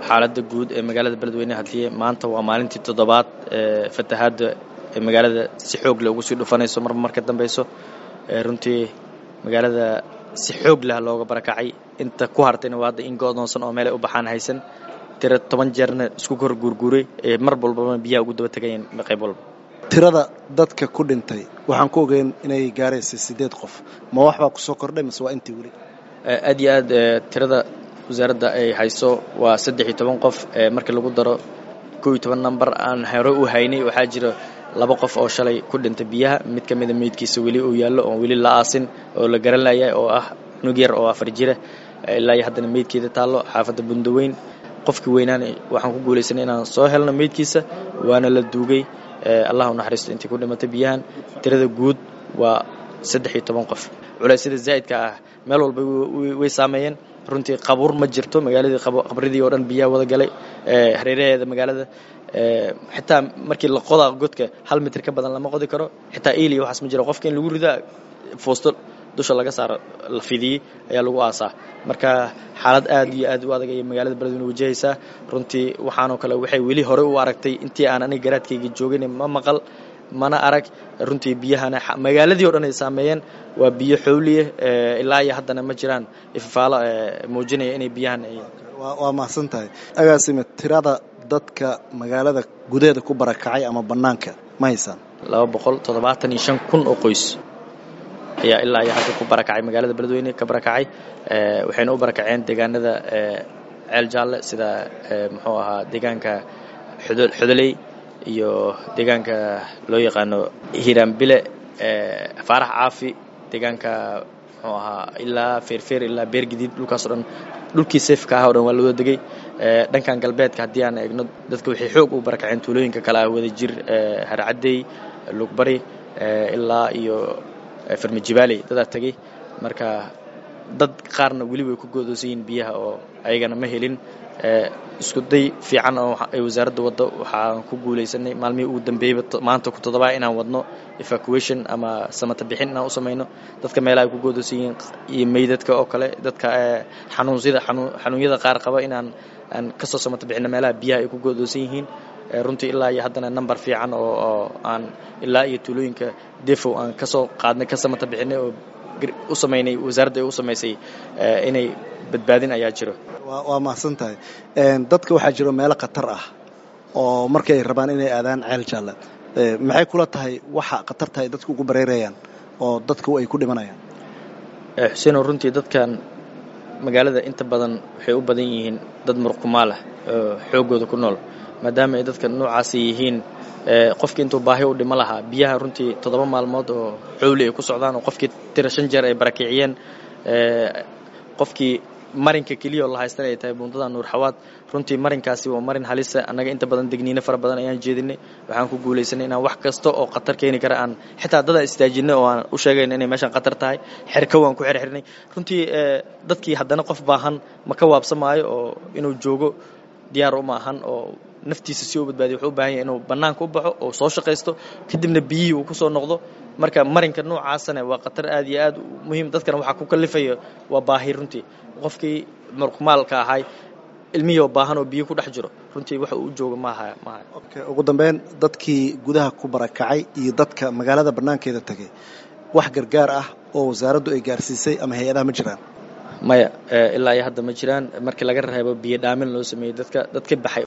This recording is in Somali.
xaaladda guud ee magaalada beledweyne haddii maanta waa maalintii toddobaad ee fatahaadda ee magaalada si xoog leh ugu sii dhufanayso marba marka dambeyso runtii magaalada si xoog leh looga barakacay inta ku hartayna waa hadda in go'doonsan oo meelay u baxaan haysan tira toban jeerna isku kor guurguuray ee mar walbaba biyaha ugu daba tegayeen qayb walba tirada dadka ku dhintay waxaan ku ogeyn inay gaaraysay siddeed qof ma wax baa ku soo kordhay mise waa intii weli aad iyo aad tirada wasaaradda ay hayso waa saddex iyo toban qof markii lagu daro kow iyo toban number aan hore u haynay waxaa jira laba qof oo shalay ku dhintay biyaha mid ka mida meydkiisa weli uu yaallo oon weli la aasin oo la garan layahay oo ah cunug yar oo afar jira ilaa iyo haddana meydkeeda taallo xaafadda bundaweyn qofkii weynaana waxaan ku guulaysanay inaan soo helno meydkiisa waana la duugay allah u naxariisto intii ku dhimatay biyahan tirada guud waa saddex iyo toban qof culeysyada zaa'idka ah meel walba way saameeyeen runtii qabuur ma jirto magaaladii qabridii oo dhan biyaha wada galay hareeraheeda magaalada xitaa markii la qodaa godka hal mitir ka badan lama qodi karo xitaa eliya waxaas ma jiro qofka in lagu ridaa foosto dusha laga saaro la fidiyey ayaa lagu aasaa marka xaalad aad iyo aad u adag ayay magaalada beledweyne wajahaysaa runtii waxaanoo kale waxay weli hore u aragtay intii aan aniga garaadkayga joogin ma maqal mana arag runtii biyahana magaaladii o dhan ay saameeyeen waa biyo xowliya ilaa iyo haddana ma jiraan ifafaalo muujinaya inay biyahan waa mahadsan tahay agaasime tirada dadka magaalada gudaheeda ku barakacay ama bannaanka ma haysaan laba boqol toddobaatan iyo shan kun oo qoys ayaa ilaa iyo hadda ku barakacay magaalada beledweyne ka barakacay waxayna u barakaceen deegaanada ceel jaalle sida muxuu ahaa deegaanka xodoley iyo deegaanka loo yaqaano hiraanbile faarax caafi deegaanka muxuu ahaa ilaa feerfeer ilaa beergadiid dhulkaasoo dhan dhulkii seefka ah o dhan waa la wada degay dhankan galbeedka haddii aan eegno dadka waxay xoog u barakaceen tuulooyinka kale ah wada jir harcaddey lugbari ilaa iyo farmajibaaley dadaa tegey marka dad qaarna weli way ku goodoosan yihiin biyaha oo ayagana ma helin isku day fiican oo ay wasaaradda waddo waxaan ku guulaysanay maalmihii ugu dambeeyeyba maanta ku toddobaa inaan wadno evacuation ama samata bixin inaan u samayno dadka meelaha ay ku goodoosan yihiin iyo meydadka oo kale dadka xanuunsida xanuunyada qaar qaba inaan aan kasoo samata bixinno meelaha biyaha ay ku goodoosan yihiin runtii ilaa iyo haddana number fiican oo aan ilaa iyo tuulooyinka defow aan kasoo qaadnay ka samata bixinay oo u samaynay wasaaradda ay u samaysay inay badbaadin ayaa jiro waa mahadsan tahay dadka waxaa jiro meelo khatar ah oo markay rabaan inay aadaan ceel jaalle maxay kula tahay waxa khatarta ay dadku ugu bareerayaan oo dadku ay ku dhimanayaan xuseenoo runtii dadkan magaalada inta badan waxay u badan yihiin dad murqumaal ah oo xooggooda ku nool maadaama ay dadka noocaasi yihiin qofkii intuu baahi u dhimo lahaa biyaha runtii toddoba maalmood oo xowli ay ku socdaan oo qofkii tira shan jeer ay barakiciyeen qofkii marinka keliya oo la haystana ay tahay buundada nuur xawaad runtii marinkaasi waa marin halisa annaga inta badan degniino fara badan ayaan jeedinay waxaan ku guulaysanay inaan wax kasta oo khatar keeni kara aan xitaa dad aan istaajinay oo aan u sheegayna inay meeshaan khatar tahay xerka waan ku xirxirnay runtii dadkii haddana qof baahan ma ka waabsamaayo oo inuu joogo diyaar uma ahan oo naftiisa si u badbaadiya wuxuu u baahan yahay inuu bannaanka u baxo oo soo shaqaysto kadibna biyihii uu ku soo noqdo marka marinka noocaasana waa khatar aad iyo aad muhiim dadkana waxaa ku kallifaya waa baahi runtii qofkii murkumaalka ahay ilmihii oo baahan oo biyo ku dhex jiro runtii waxa uu jooga maaha maaha okay ugu dambeyn dadkii gudaha ku barakacay iyo dadka magaalada bannaankeeda tegay wax gargaar ah oo wasaaraddu ay gaarsiisay ama hay-adaha ma jiraan maya ilaa iyo hadda ma jiraan markii laga reebo biyo dhaamin loo sameeyey dadka dadka baxay